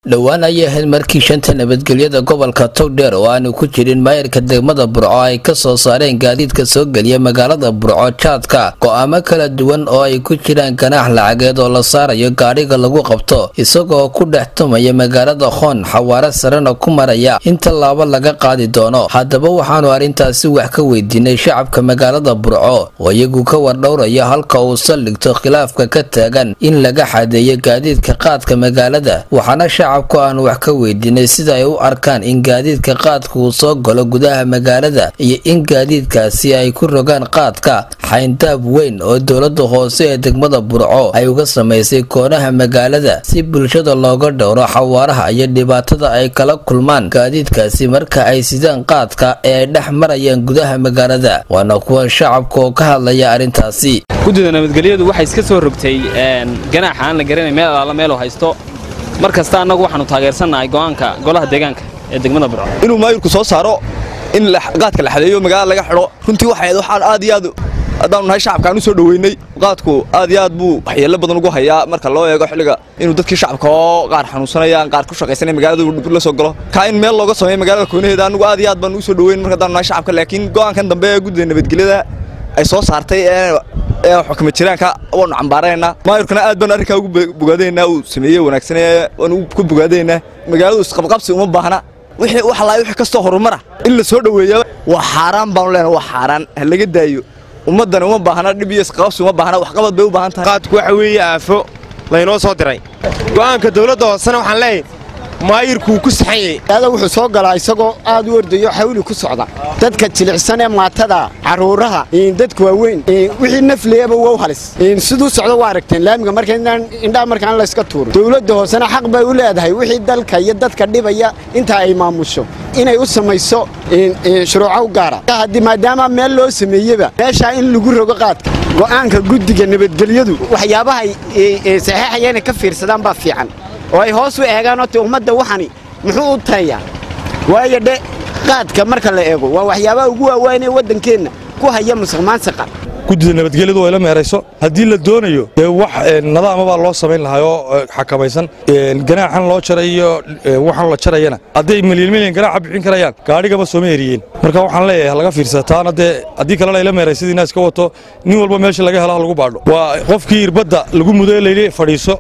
dhowaan ayay ahayd markii shanta nabadgelyada gobolka togdheer oo aanu ku jirin maayarka degmada burco ay ka soo saareen gaadiidka soo geliya magaalada burco jaadka go'aamo kala duwan oo ay ku jiraan ganaax lacageed oo la saarayo gaadhiga lagu qabto isagoo ku dhex tumaya magaalada khoon xawaare sarena ku maraya in tallaabo laga qaadi doono haddaba waxaanu arrintaasi wax ka weydiinay shacabka magaalada burco oo iyagu ka wardhowraya halka uu saldhigto khilaafka ka taagan in laga xadeeyo gaadiidka qaadka magaalada waxaana shacabku aanu wax ka weydiinay sida ay u arkaan in gaadiidka qaadka uu soo galo gudaha magaalada iyo in gaadiidkaasi ay ku rogaan qaadka xayndaab weyn oo dowlada hoose ee degmada burco ay uga samaysay koonaha magaalada si bulshada looga dhowro xawaaraha iyo dhibaatada ay kala kulmaan gaadiidkaasi marka ay sidaan qaadka ee ay dhex marayaan gudaha magaalada waana kuwan shacabka oo ka hadlaya arrintaasi guddida nabadgelyadu waxay iska soo rogtay ganaaxa aan la garanay meel alaala meeluu haysto mar kasta annagu waxaanu taageersannahay go'aanka golaha deegaanka ee degmada burco inuu maayirku soo saaro in qaadka la xadeeyo magaalada laga xidho runtii waxay waxaan aad iyo aad haddaanu nahay shacabkaan u soo dhoweynay qaadku aad iyo aad buu waxyeello badan ugu hayaa marka loo eego xilliga inuu dadkii shacabka oo qaar xanuunsanayaan qaar ku shaqaysanaya magaalada dhib la soo galo kaa in meel looga sameeyo magaalada koonaheeda annagu aad iyo aad baan u soo dhoweyn marka haddaanu nahay shacabka laakiin go'aankan dambe ee guddida nabadgelyada ay soo saartay ee xukuma jiraanka waanu cambaaraynaa maayirkuna aad baan arrinkaa ugu bogaadaynaa uu sameeyey wanaagsanee waanu ku bogaadaynaa magaaladu isqabqabsi uma baahna wixii wax laay wixii kastoo horumara in la soo dhoweeya waa xaaraan baanu leenahay waa xaaraan ha laga daayo ummaddani uma baahna dhib iyo isqabqabsi uma baahna waxqabad bay u baahan tahay qaadku waxa weeye aafo laynoo soo diray go'aanka dawladda hoosena waxaan leeyahay maayirkuu ku saxanyay ada wuxuu soo galaa isagoo aad u ordayo xawli ku socda dadka jilicsan ee maatada carruuraha dadka waaweyn wixii nafliyaba wow halis siduu socdo waa aragteen laamiga marka indhaha markaan layska tuuro dowladda hoosena xaq bay u leedahay wixii dalka iyo dadka dhibaya intaa ay maamusho inay u samayso shuruuco u gaara haddii maadaama meel loo sameeyeba meeshaa in lagu rogo qaadka go'aanka guddiga nabadgelyadu waxyaabahay saxeexaya inay ka fiirsadaan baa fiican oo ay hoos u eegaanoo te ummadda waxani muxuu u tayayaa waayo dhe qaadka marka la eego waa waxyaabaha ugu waawayn ee waddankeenna ku haya musuqmaansaqa guddida nabadgelyadu way la meerayso haddii la doonayo dee wax nadaama baa loo samayn lahaa oo xakamaysan ganaaxan loo jaray iyo waxan la jarayana hadday milyan milyan ganaaxa bixin karayaan gaadhigaba sooma eriyeen marka waxaan leeyahay laga fiirsada taana dee haddii kalena ayla meeraysadii inaas ka wato nin walba meesha laga helo ha lagu baadho waa qofkii irbadda lagu mudo layli fadhiiso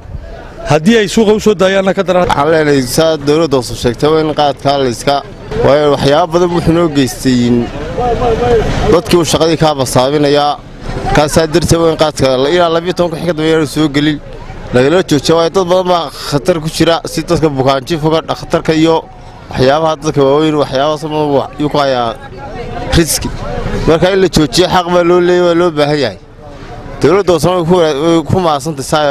haddii ay suuqa u soo daayaanna ka daran waxaan leenahay saa dawladda hoose sheegtay waa in qaadkaa layska waayo waxyaaba badan wuxuu noo geystay dadkii uu shaqadii kaa basaabinayaa kaasaa darteed waa in qaadka ilaa labiyo tobanka xig ka dambeeyaanu soo gelin lagala joojiya waayo dad badan baa khatar ku jira si dadka bukaanjifoga dhakhtarka iyo waxyaabaha dadka waaweyn waxyaabahaas yuu ku hayaa riski marka in la joojiyo xaq baa loo leeyay waa loo baahan yahay dawladda hoosena way ku maasantay saa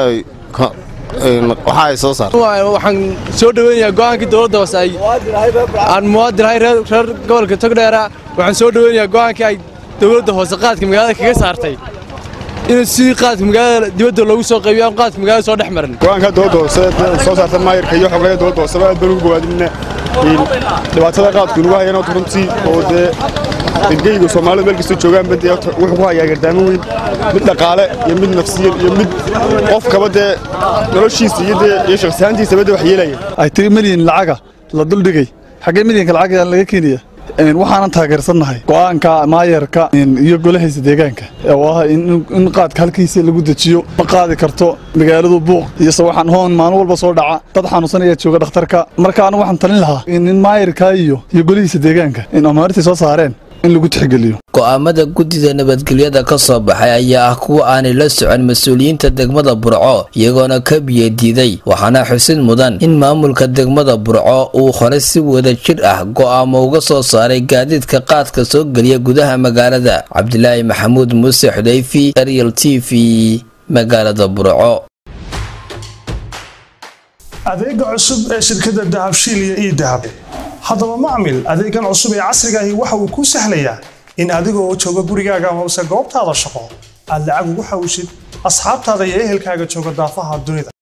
waxa ay soo saartay waxaan soo dhaweynayaa go'aankii dowladda hoose ay aan muwaadin ahay reer gobolka togdheera waxaan soo dhaweynayaa go'aankii ay dowladda hoose qaadka magaalada kaga saartay in sidii qaadka magaalada dibadda loogu soo qaybiyo aan qaadka magaalada soo dhex marin go'aanka dowladda hoose soo saarta maayirka iyo xogeeya dowladda hooseba aad baan ugu bogaadinna dhibaatada qaadku nagu hayana runtii oo dee geyga soomaalida meel kasta joogaan bade wuxuu ku hayaa gardaamo weyn mid dhaqaale iyo mid nafsiyan iyo mid qofkaba dee noloshiisa iyo dee iyo shakhsiyaantiisaba dee wax yeelaya ay tiri milyan lacaga la duldhigay xaggee milyanka lacag laga keenaya waxaanan taageersannahay go'aanka maayarka iyo golahiisa deegaanka oo ah in qaadka halkiisa lagu dejiyo ma qaadi karto magaaladu buuq iyo sawaxan hoon maalin walba soo dhaca dad xanuunsanaya jooga dhakhtarka marka anu waxaan talin lahaa in maayarka iyo iyo golihiisa deegaanka in amaarintii soo saareen in lagu tixgeliyo go'aamada guddida nabadgelyada ka soo baxay ayaa ah kuwa aanay la socon mas-uuliyiinta degmada burco iyagoona ka biyadiiday waxaana xusid mudan in maamulka degmada burco uu hore si wada jir ah go'aamo uga soo saaray gaadiidka qaadka soo geliya gudaha magaalada cabdilaahi maxamuud muuse xudayfi ariel t v magaalada burco adeega cusub ee shirkadda dahabshiil iyo ii dahab haddaba macmil adeegan cusub ee casrigaahi waxa uu kuu sahlayaa in adigoo jooga gurigaaga amase goobtaada shaqo aad lacag ugu xawishid asxaabtaada iyo ehelkaaga jooga daafaha dunida